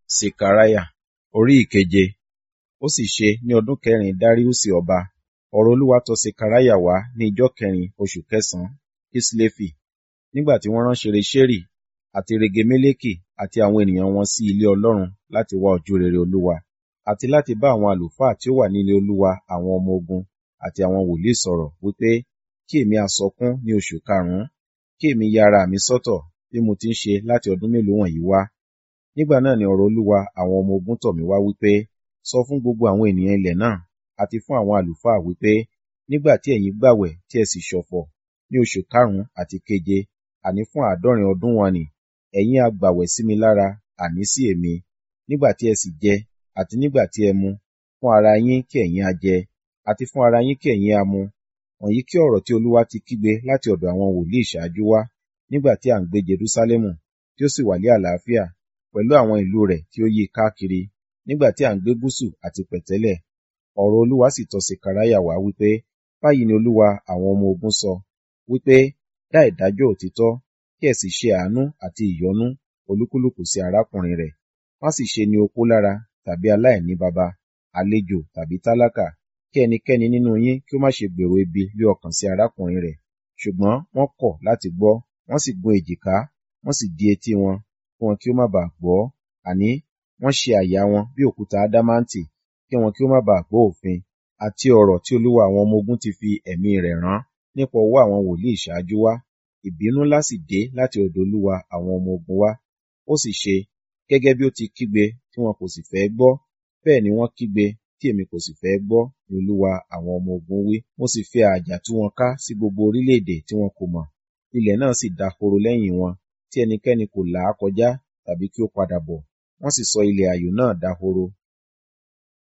Sekariah orí ìkeje. Ó sì ṣe ní ọdún kẹrin Dariusi ọba, ọ̀rọ̀ Olúwa tọ Sekariah wá ní ijọ́ kẹrin oṣù kẹsàn-án Kislefi, nígbà tí wọ́n rán Ṣereṣeri àti Regemeleki àti àwọn ènìyàn wọn sí ilé Ọlọ́run láti wá ojú rere Olúwa, àti láti bá àwọn àlùfáà tí ó wà ní ilé Olúwa àwọn ọmọ ogun àti àwọn wòlíì sọ̀rọ̀ wípé, kí èmi ha sọkún ní oṣù karùn-ún, kí èmi ya ara mi sọ́tọ̀ bí mo ti ń ṣe láti ọdún mélòó wọ̀nyí wá. Nígbà náà ni ọ̀rọ̀ Olúwa àwọn ọmọ ogun tọ̀ mí wá wípé, sọ fún gbogbo àwọn ènìyàn ilẹ̀ náà àti fún àwọn àlùfáà wípé, nígbà tí ẹ̀yin gbààwẹ̀ tí ẹ sì ṣọ̀fọ̀ ní oṣù karùn-ún àti keje, àní fún àádọ́rin ọdún wọ̀n-ọn-nì, ẹ̀yin ha gbààwẹ̀ sí mi lára, àní sí èmi, nígbà tí ẹ sì jẹ, àti nígbà tí ẹ mu, fún ara yín kí ẹ̀yin ha jẹ, àti fún ara yín kí ẹ̀yin ha mu. Wọ̀nyí kí ọ̀rọ̀ tí Olúwa ti kígbe láti ọ̀dọ̀ àwọn wòlíì ṣáájú wá, nígbà tí à ń gbé Jerúsálẹ́mù, tí ó sì wà ní àlàáfíà, pẹ̀lú àwọn ìlú rẹ̀ tí ó yí i káàkiri, nígbà tí à ń gbé gúúsù àti pẹ̀tẹ́lẹ̀. Ọ̀rọ̀ Olúwa sì tọ Sekariah wá wípé, báyìí ni Olúwa àwọn ọmọ ogun sọ, wípé, dá ìdájọ́ òtítọ́, kí ẹ sì ṣe àánú àti ìyọ́nú olúkúlùkù sí arákùnrin rẹ̀. Má sì ṣe ní opó lára tàbí aláìní baba, àlejò tàbí tálákà, kí ẹnikẹ́ni nínú yín kí ó má ṣe gbèrò ibi lé ọkàn sí arákùnrin rẹ̀. Ṣùgbọ́n wọ́n kọ̀ láti gbọ́, wọ́n sì gún èjìká, wọ́n sì di etí wọn, kí wọn kí ó má baà gbọ́, àní wọ́n ṣe àyà wọn bí òkúta ádámáǹtì, kí wọn kí ó má baà gbọ́ òfin àti ọ̀rọ̀ tí Olúwa àwọn ọmọ ogun ti fi ẹ̀mí rẹ̀ rán nípa ọwọ́ àwọn wòlíì ṣáájú wá. Ìbínú ńlá sì dé láti ọ̀dọ̀ Olúwa àwọn ọmọ ogun wá. Ó sì ṣe, gẹ́gẹ́ bí ó ti kígbe tí wọn kò sì fẹ́ gbọ́, bẹ́ẹ̀ ni wọ́n kígbe tí èmi kò sì fẹ́ gbọ́, ni Olúwa àwọn ọmọ ogun wí. Mo sì fi ààjà tú wọn ká sí gbogbo orílẹ̀-èdè tí wọn kò mọ̀. Ilẹ̀ náà sì dahoro lẹ́yìn wọn, tí ẹnikẹ́ni kò là á kọjá tàbí kí ó padà bọ̀. Wọ́n sì sọ ilẹ̀ ààyò náà dahoro